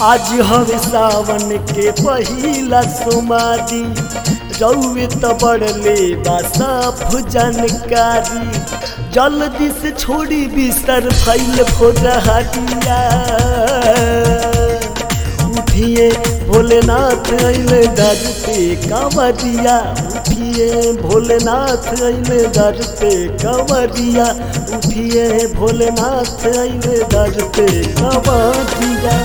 आज हवे सावन के पहिला सोमारी रउए त बड़ले बा साफ जानकारी जल्दी से छोड़ी बिस्तर फैल भोजहरिया उठिए भोलेनाथ अइले दर पे कंवरिया उठिए भोलेनाथ अइले दर पे कंवरिया उठिए भोलेनाथ अइले दर पे कंवरिया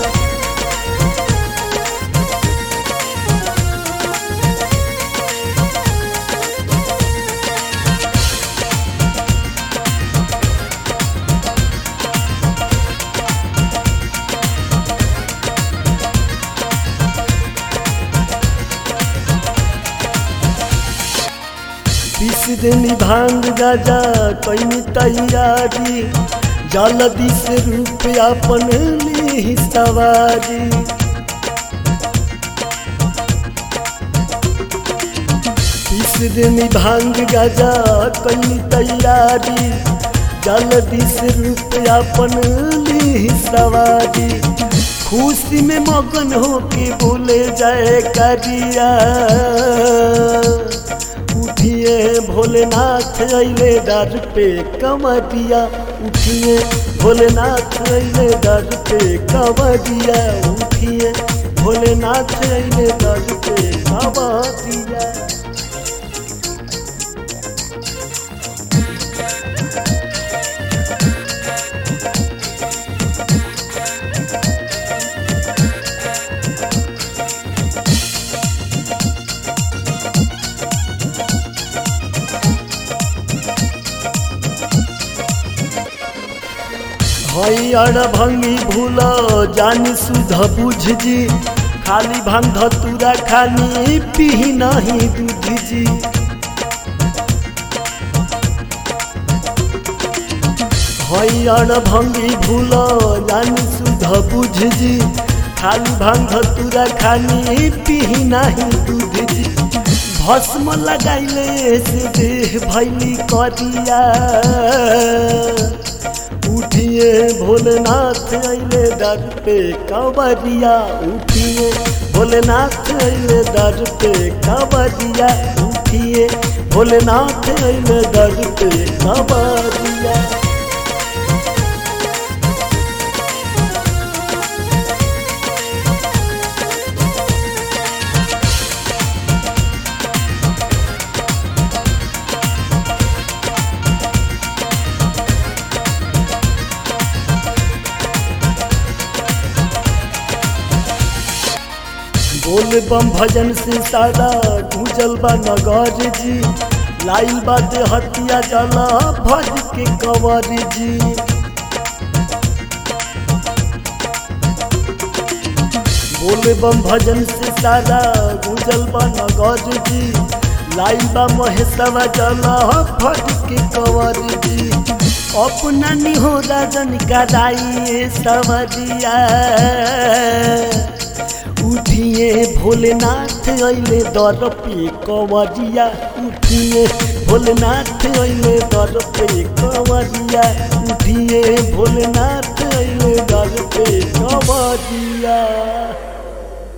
बीस दिन भांग गाजा कैनी तैयारी जल्दी से रूप अपन ली सवारी बीस दिन भांग गाजा कैनी तैयारी जल्दी से रूप अपन ली सवारी खुशी में मगन होके बोले जाए करिया उठिए भोलेनाथ अइले दर पे कमरिया उठिए भोलेनाथ अइले दर पे कमरिया उठिए भोलेनाथ अइले दर पे कमरिया हईअर भंगी भूल जानी सुध बुझ जी खाली भांग धतूरा खानी पी नहीं दूध जी हईअर भंगी भूल जानी सुध बुझ जी खाली भांग धतूरा खानी पी नहीं दूध जी भस्म लगाइले से देह भैली करिया उठिए भोलेनाथ अइले दर पे कंवरिया उठिए भोलेनाथ अइले दर पे कंवरिया उठिए भोलेनाथ अइले दर पे कंवरिया बोल बम भजन से सारा गुजल बा नगर जी लाइल बात हतिया जला भज के कंवर जी बोल बम भजन से सारा गुजल बा नगर जी लाइल बा महेशवा जला भज के कंवर जी अपना निहो राजन का राई सवरिया उठिए भोलेनाथ अइले दर पे कंवरिया उठिए भोलेनाथ अइले दर पे कंवरिया उठिए भोलेनाथ अइले दर पे कंवरिया